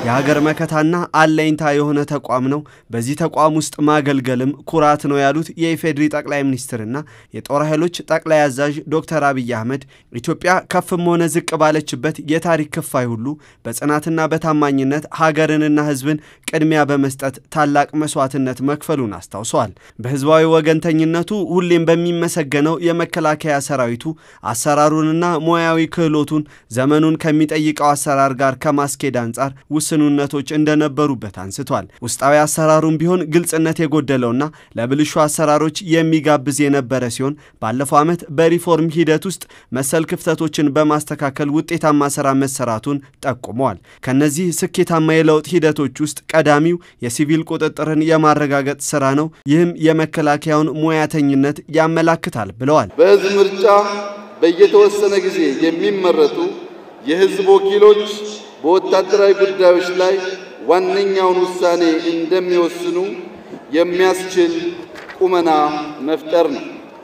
የሀገር መከታና አለኝታ የሆነ ተቋም ነው። በዚህ ተቋም ውስጥ ማገልገልም ኩራት ነው ያሉት የኢፌዴሪ ጠቅላይ ሚኒስትርና የጦር ኃይሎች ጠቅላይ አዛዥ ዶክተር አብይ አህመድ ኢትዮጵያ ከፍም ሆነ ዝቅ ባለችበት የታሪክ ክፋይ ሁሉ በጽናትና በታማኝነት ሀገርንና ሕዝብን ቅድሚያ በመስጠት ታላቅ መስዋዕትነት መክፈሉን አስታውሰዋል። በህዝባዊ ወገንተኝነቱ ሁሌም በሚመሰገነው የመከላከያ ሰራዊቱ አሰራሩንና ሙያዊ ክህሎቱን ዘመኑን ከሚጠይቀው አሰራር ጋር ከማስኬድ አንጻር ውስኑነቶች እንደነበሩበት አንስቷል። ውስጣዊ አሰራሩም ቢሆን ግልጽነት የጎደለውና ለብልሹ አሰራሮች የሚጋብዝ የነበረ ሲሆን ባለፈው ዓመት በሪፎርም ሂደት ውስጥ መሰል ክፍተቶችን በማስተካከል ውጤታማ ስራ መሰራቱን ጠቁመዋል። ከነዚህ ስኬታማ የለውጥ ሂደቶች ውስጥ ቀዳሚው የሲቪል ቁጥጥርን የማረጋገጥ ስራ ነው። ይህም የመከላከያውን ሙያተኝነት ያመላክታል ብለዋል። በህዝብ ምርጫ በየተወሰነ ጊዜ የሚመረጡ የህዝብ ወኪሎች በወታደራዊ ጉዳዮች ላይ ዋነኛውን ውሳኔ እንደሚወስኑ የሚያስችል ቁመና መፍጠር ነው።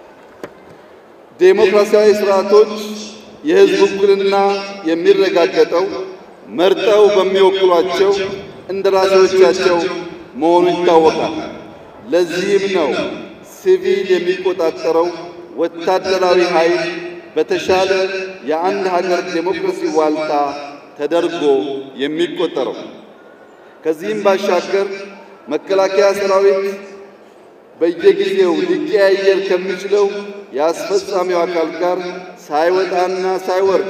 ዴሞክራሲያዊ ስርዓቶች የህዝብ ውክልና የሚረጋገጠው መርጠው በሚወክሏቸው እንደራሴዎቻቸው መሆኑ ይታወቃል። ለዚህም ነው ሲቪል የሚቆጣጠረው ወታደራዊ ኃይል በተሻለ የአንድ ሀገር ዴሞክራሲ ዋልታ ተደርጎ የሚቆጠረው። ከዚህም ባሻገር መከላከያ ሰራዊት በየጊዜው ሊቀያየር ከሚችለው የአስፈጻሚው አካል ጋር ሳይወጣና ሳይወርድ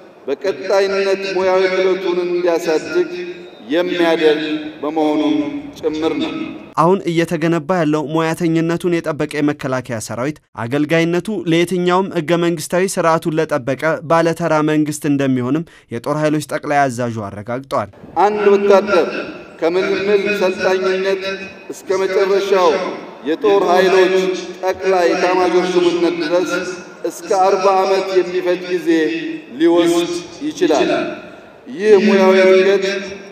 በቀጣይነት ሙያዊ ክህሎቱን እንዲያሳድግ የሚያደርግ በመሆኑም ጭምር ነው። አሁን እየተገነባ ያለው ሙያተኝነቱን የጠበቀ የመከላከያ ሰራዊት አገልጋይነቱ ለየትኛውም ህገ መንግስታዊ ስርዓቱን ለጠበቀ ባለተራ መንግስት እንደሚሆንም የጦር ኃይሎች ጠቅላይ አዛዡ አረጋግጠዋል። አንድ ወታደር ከምልምል ሰልጣኝነት እስከ መጨረሻው የጦር ኃይሎች ጠቅላይ ኤታማዦር ሹምነት ድረስ እስከ አርባ ዓመት የሚፈጅ ጊዜ ሊወስድ ይችላል። ይህ ሙያዊ እድገት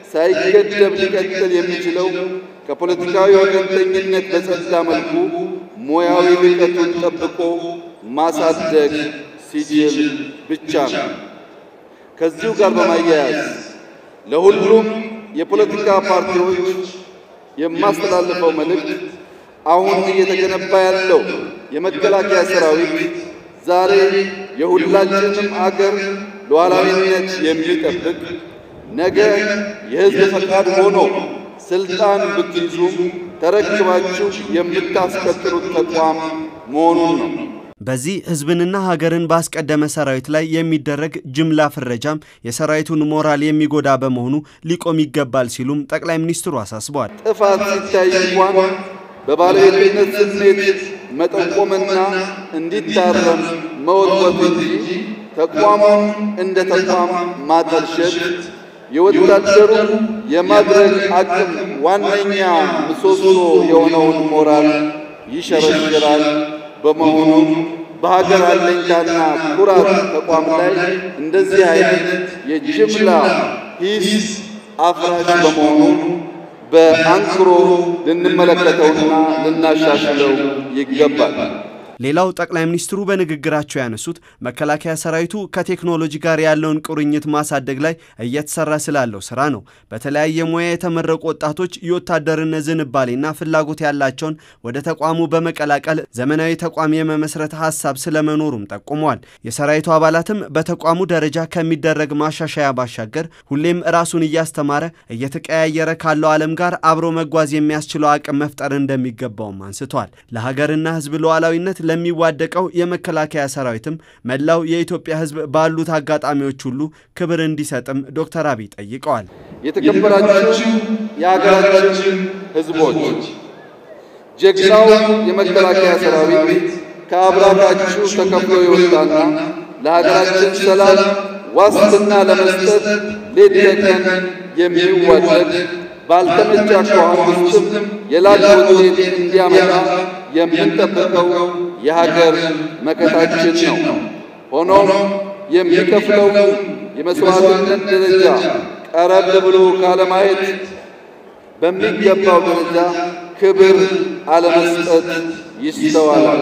ሳይገደብ ሊቀጥል የሚችለው ከፖለቲካዊ ወገንተኝነት በጸዳ መልኩ ሙያዊ ልቀቱን ጠብቆ ማሳደግ ሲችል ብቻ ነው። ከዚሁ ጋር በማያያዝ ለሁሉም የፖለቲካ ፓርቲዎች የማስተላልፈው መልእክት አሁን እየተገነባ ያለው የመከላከያ ሰራዊት ዛሬ የሁላችንም አገር ሉዓላዊነት የሚጠብቅ ነገ የሕዝብ ፈቃድ ሆኖ ስልጣን ብትይዙም ተረክባችሁ የምታስቀጥሉት ተቋም መሆኑን ነው። በዚህ ህዝብንና ሀገርን ባስቀደመ ሰራዊት ላይ የሚደረግ ጅምላ ፍረጃም የሰራዊቱን ሞራል የሚጎዳ በመሆኑ ሊቆም ይገባል ሲሉም ጠቅላይ ሚኒስትሩ አሳስበዋል። ጥፋት ሲታይ እንኳን በባለቤትነት ስሜት መጠቆምና እንዲታረም መወትወት እንጂ ተቋሙን እንደ ተቋም ማጠልሸት የወታደሩ የማድረግ አቅም ዋነኛ ምሰሶ የሆነውን ሞራል ይሸረሽራል። በመሆኑም በሀገር አለኝታና ኩራት ተቋም ላይ እንደዚህ አይነት የጅምላ ሂስ አፍራሽ በመሆኑ በአንክሮ ልንመለከተውና ልናሻሽለው ይገባል። ሌላው ጠቅላይ ሚኒስትሩ በንግግራቸው ያነሱት መከላከያ ሰራዊቱ ከቴክኖሎጂ ጋር ያለውን ቁርኝት ማሳደግ ላይ እየተሰራ ስላለው ስራ ነው። በተለያየ ሙያ የተመረቁ ወጣቶች የወታደርነት ዝንባሌና ፍላጎት ያላቸውን ወደ ተቋሙ በመቀላቀል ዘመናዊ ተቋም የመመስረት ሀሳብ ስለመኖሩም ጠቁመዋል። የሰራዊቱ አባላትም በተቋሙ ደረጃ ከሚደረግ ማሻሻያ ባሻገር ሁሌም ራሱን እያስተማረ እየተቀያየረ ካለው ዓለም ጋር አብሮ መጓዝ የሚያስችለው አቅም መፍጠር እንደሚገባውም አንስተዋል። ለሀገርና ሕዝብ ሉዓላዊነት ለሚዋደቀው የመከላከያ ሰራዊትም መላው የኢትዮጵያ ሕዝብ ባሉት አጋጣሚዎች ሁሉ ክብር እንዲሰጥም ዶክተር አብይ ጠይቀዋል። የተከበራችሁ የሀገራችን ሕዝቦች ጀግናው የመከላከያ ሰራዊት ከአብራካችሁ ተከፍሎ የወጣና ለሀገራችን ሰላም ዋስትና ለመስጠት ሌት ተቀን የሚዋደቅ ባልተመቻ አኳኋን ውስጥም የላቀ ውጤት እንዲያመጣ የምንጠብቀው የሀገር መከታችን ነው። ሆኖም የሚከፍለው የመስዋዕትነት ደረጃ ቀረብ ብሎ ካለማየት በሚገባው ደረጃ ክብር አለመስጠት ይስተዋላል።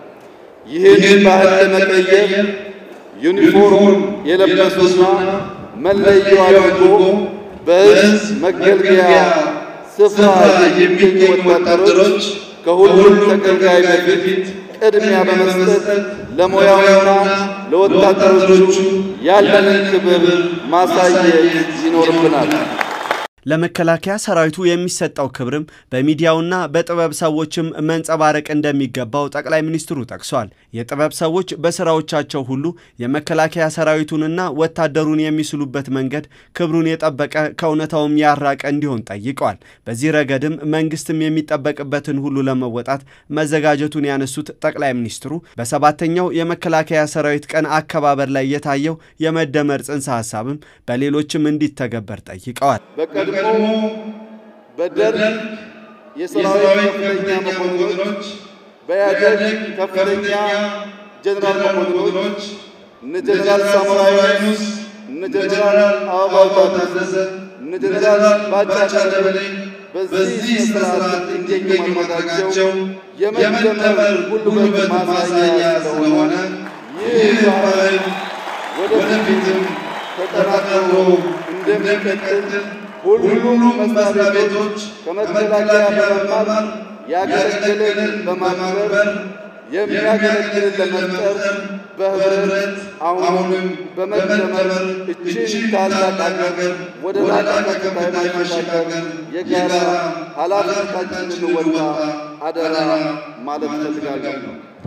ይህን ባህል ለመቀየር ዩኒፎርም የለበሱና መለዮ አድርጎ በሕዝብ መገልገያ ስፍራ የሚገኙ ወታደሮች ከሁሉም ተገልጋይ በፊት ቅድሚያ በመስጠት ለሙያውና ለወታደሮቹ ያለንን ክብር ማሳየት ይኖርብናል። ለመከላከያ ሰራዊቱ የሚሰጠው ክብርም በሚዲያውና በጥበብ ሰዎችም መንጸባረቅ እንደሚገባው ጠቅላይ ሚኒስትሩ ጠቅሷል። የጥበብ ሰዎች በስራዎቻቸው ሁሉ የመከላከያ ሰራዊቱንና ወታደሩን የሚስሉበት መንገድ ክብሩን የጠበቀ ከእውነታውም ያራቀ እንዲሆን ጠይቀዋል። በዚህ ረገድም መንግስትም የሚጠበቅበትን ሁሉ ለመወጣት መዘጋጀቱን ያነሱት ጠቅላይ ሚኒስትሩ በሰባተኛው የመከላከያ ሰራዊት ቀን አከባበር ላይ የታየው የመደመር ጽንሰ ሀሳብም በሌሎችም እንዲተገበር ጠይቀዋል። በቀድሞ በደርግ የሰራዊት ከፍተኛ መኮንኖች፣ በኢህአዴግ ከፍተኛ ጀነራል መኮንኖች እነ ጀነራል ሳሞራ ዩኑስ፣ እነ ጀነራል አበባው ታደሰ፣ እነ ጀነራል ባጫ ደበሌ በዚህ ስርዓት እንዲገኙ ማድረጋቸው የመደመር ጉልበት ማሳያ ስለሆነ ይህ ባህል ወደፊትም ተጠናክሮ እንደሚቀጥል ሁሉም መስሪያ ቤቶች ከመከላከያ በመማር ያገለገለን በማክበር የሚያገለግልን ለመፍጠር በህብረት አሁንም በመደመር እችን ታላቅ ሀገር ወደ ላቀ ከፍታ ማሻገር የጋራ ኃላፊነታችንን እንወጣ አደራ ማለት እፈልጋለሁ።